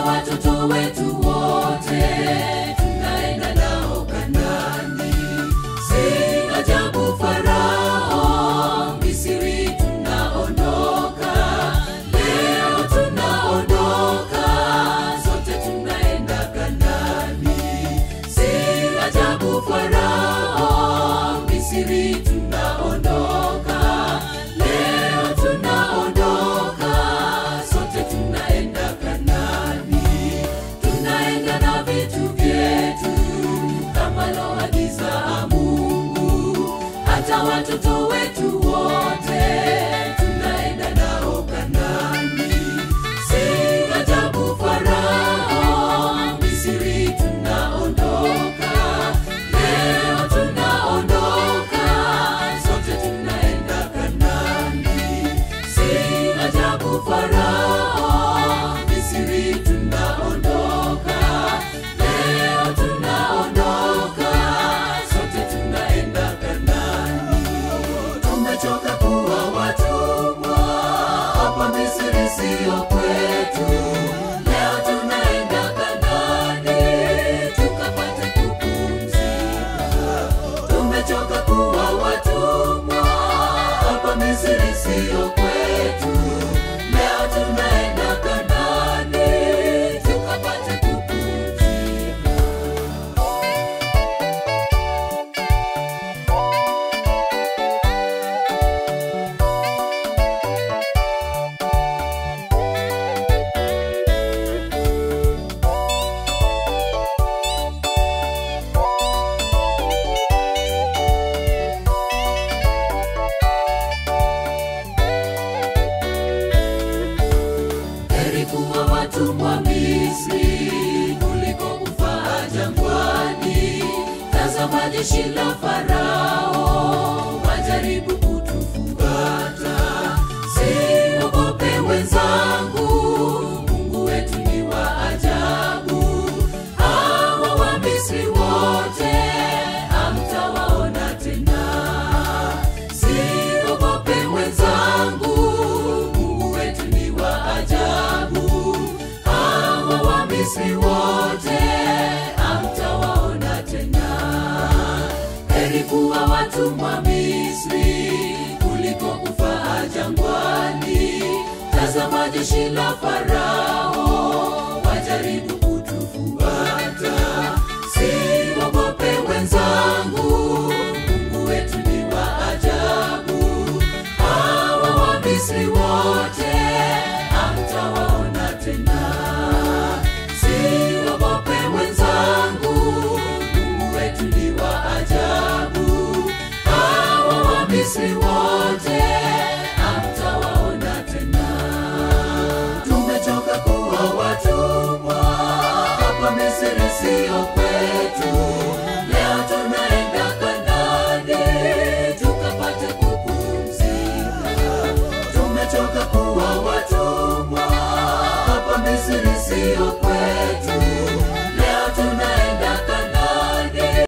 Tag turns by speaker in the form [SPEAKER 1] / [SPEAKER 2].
[SPEAKER 1] watoto wetu wote tunaenda nao Kanaani. Si ajabu Farao, Misri tunaondoka, leo tunaondoka, sote tunaenda Kanaani. Si ajabu Farao, Misri tunaondoka, leo tunaondoka, sote tunaenda Kanaani. Tunaenda na vitu vyetu kama loagiza Mungu, hata watoto wetu wote tunaenda nao Kanaani. Si ajabu Farao, Misri tunaondoka, leo tunaondoka, sote tunaenda Kanaani. Si ajabu Farao, Misri tunaondoka, leo tunaondoka, sote tunaenda Kanaani. Tumechoka kuwa watumwa hapa Misri, sio kwetu. Leo tunaenda Kanaani tukapate kupumzika. Tumechoka kuwa watumwa hapa Misri, sio kwetu. Leo tunaenda Kanaani tukapate kupumzika. Heri kuwa watumwa Misri kuliko kufa jangwani. Tazama jeshi la Farao wajaribu kutufuata. Siogope wenzangu, Mungu wetu ni wa ajabu. Hawa wa Misri wote hamtawaona tena. Siogope wenzangu, Mungu wetu ni wa ajabu. Hawa wa Misri wote hamtawaona tena. Heri kuwa watumwa Misri kuliko kufa jangwani. Tazama jeshi la Farao wajaribu kutufuata. Siogope wenzangu, Mungu wetu ni wa ajabu. Hawa wa Misri wote hamtawaona tena. Siogope wenzangu, Mungu wetu ni wa ajabu. Hawa wa Misri wote hamtawaona tena. Tumechoka kuwa watumwa hapa Misri, sio kwetu. Leo tunaenda Kanaani tukapate kupumzika. Tumechoka kuwa watumwa hapa Misri, sio kwetu.